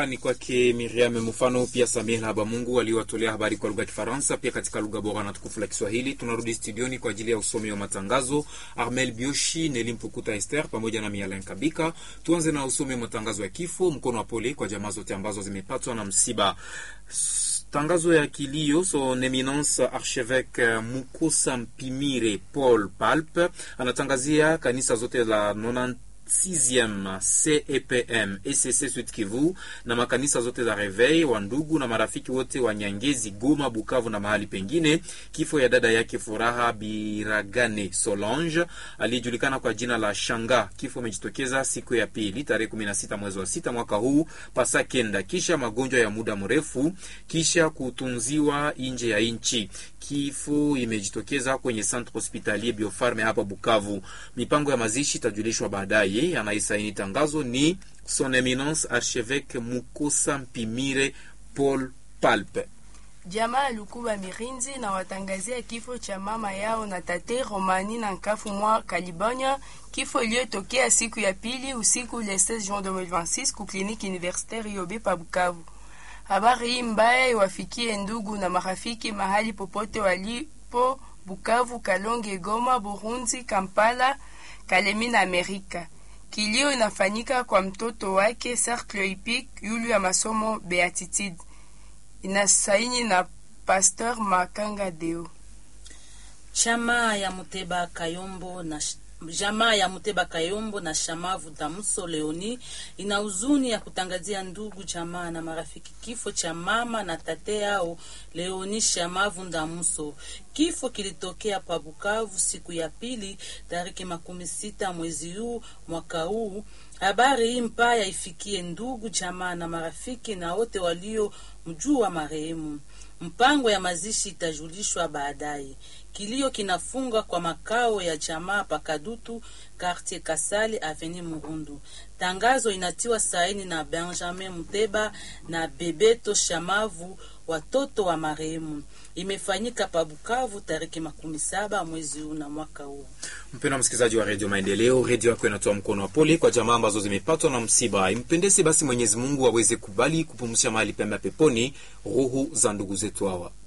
Shukrani kwake Miriam Mufano pia Samir Habamungu waliowatolea habari kwa lugha ya Kifaransa pia katika lugha bora na tukufu la Kiswahili. Tunarudi studioni kwa ajili ya usomi wa matangazo. Armel Bioshi, Neli Mpukuta Esther pamoja na Mialen Kabika. Tuanze na usomi wa matangazo ya kifo. Mkono wa pole kwa jamaa zote ambazo zimepatwa na msiba. Tangazo ya kilio son eminence archevêque Mukosa Mpimire Paul Palpe anatangazia kanisa zote la 96e CEPM ECC Sud Kivu na makanisa zote za Reveil wa ndugu na marafiki wote wa Nyangezi, Goma, Bukavu na mahali pengine, kifo ya dada yake Furaha Biragane Solange aliyejulikana kwa jina la Shanga. Kifo imejitokeza siku ya pili tarehe 16 mwezi wa sita mwaka huu pasa kenda, kisha magonjwa ya muda mrefu, kisha kutunziwa nje ya nchi. Kifo imejitokeza kwenye Centre Hospitalier Biofarme hapa Bukavu. Mipango ya mazishi itajulishwa baadaye. Anayesaini tangazo ni Son Eminence Archevêque Mukosa Mpimire Paul Palpe. Jamaa ya Lukuba Mirinzi na watangazia kifo cha mama yao na tate Romani na Nkafu mwa Kalibonya, kifo iliyotokea siku ya pili usiku le 16 Juin 2026 ku kliniki universitaire Yobe pa Bukavu. Habari hii mbaya iwafikie ndugu na marafiki mahali popote walipo Bukavu, Kalonge, Goma, Burundi, Kampala, Kalemi na Amerika. Kilio inafanyika kwa mtoto wake Cercle Hippique yulu ya masomo Beatitude. Inasaini na Pasteur Makanga Deo. Chama ya Muteba Kayombo na jamaa ya Muteba Kayombo na Shamavu Damuso Leoni ina huzuni ya kutangazia ndugu jamaa na marafiki kifo cha mama na tate yao Leoni Shamavu Damuso. Kifo kilitokea pa Bukavu siku ya pili tariki makumi sita mwezi huu mwaka huu. Habari hii mbaya ifikie ndugu jamaa na marafiki na wote walio mjua marehemu. Mpango ya mazishi itajulishwa baadaye. Kilio kinafunga kwa makao ya jamaa Pakadutu, Quartier Kasali, Avenue Murundu. Tangazo inatiwa saini na Benjamin Muteba na Bebeto Shamavu, watoto wa marehemu. Imefanyika pa Bukavu tariki makumi saba mwezi huu na mwaka huu. Mpendwa msikilizaji wa redio Maendeleo, redio yako inatoa mkono wa pole kwa jamaa ambazo zimepatwa na msiba. Impendese basi Mwenyezi Mungu aweze kubali kupumzisha mahali pema peponi roho za ndugu zetu hawa.